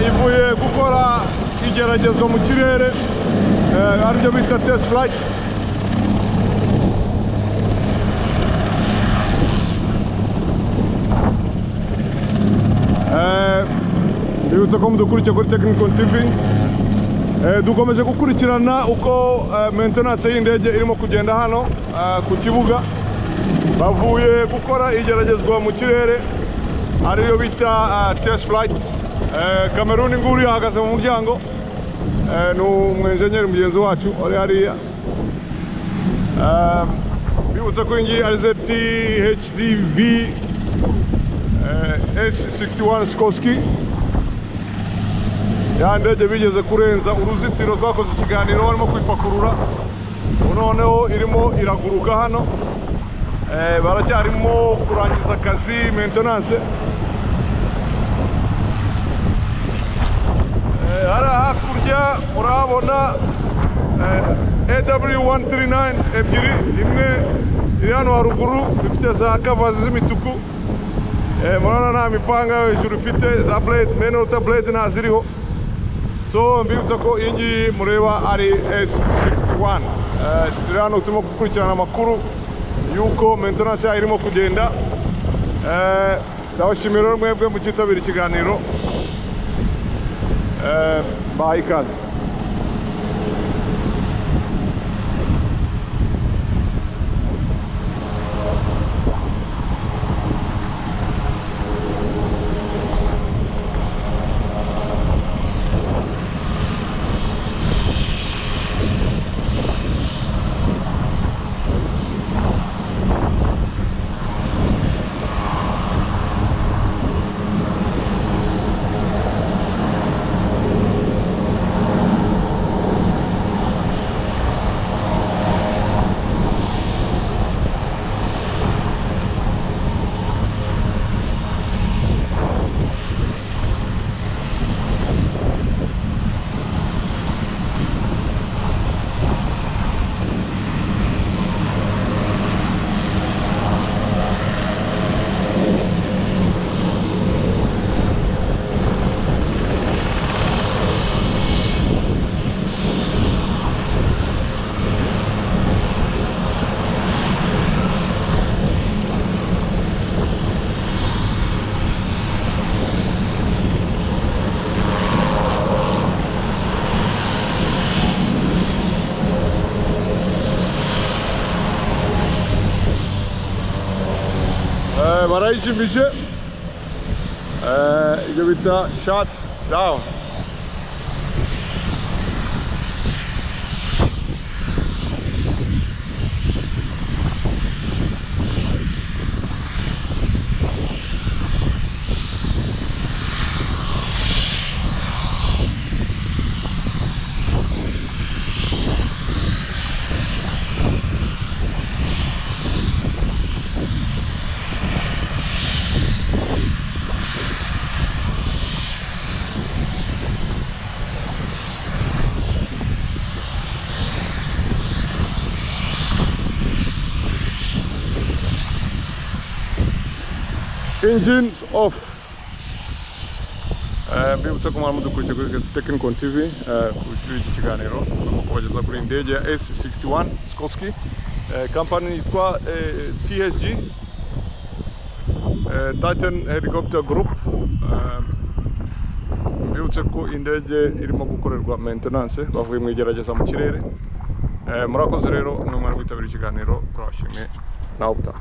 ivuye gukora igeragezwa mu kirere aribyo bita test flight bibutsa ko mudukurikiye kuri Technicon TV Eh, dukomeje gukurikirana uko eh, maintenance y'indege irimo kugenda hano eh, ku kibuga bavuye gukora igeragezwa mu kirere ariyo bita eh, test flight kameruni nguri ahagaze mu muryango Eh, ni umwenjenyeri mugenzi wacu uri hariya Eh, bibutsa ko iyi ngiyi ari ZT HDV eh, S61 Skorsky ya ndege bigeze kurenza uruzitiro twakoze ikiganiro barimo kwipakurura ubu noneho irimo iraguruka hano Eh, baracyarimo kurangiza akazi maintenance Eh, hariya hakurya murahabona eh, AW139 ebyiri imwe iri hano haruguru ifite za kavazi z'imituku Eh, murabona nta mipanga yo hejuru ifite za blade menota blade nta ziriho so mbibutsa ko iyi ngiyi mureba ari S61 turi hano turimo gukurikirana amakuru y'uko maintenance yayo irimo kugenda Eh, ndabashimira rero mwebwe mu cyitabira ikiganiro Eh, bahaye ikaze Eh, barayikimbije Eh, ibyo bita shut down engines off Eh, mbibutsa ko mwari mudukurikiye kuri Technicon TV eh, kuri iki kiganiro turimo kubageza kuri iyi ndege ya S61 Skorsky eh, company yitwa eh, THG eh, Titan Helicopter Group Eh, mbibutse ko indege irimo gukorerwa maintenance bavuye mu igerageza mu kirere Eh, murakoze rero mwe mwari kwitabira ikiganiro turabashimye nawe utaha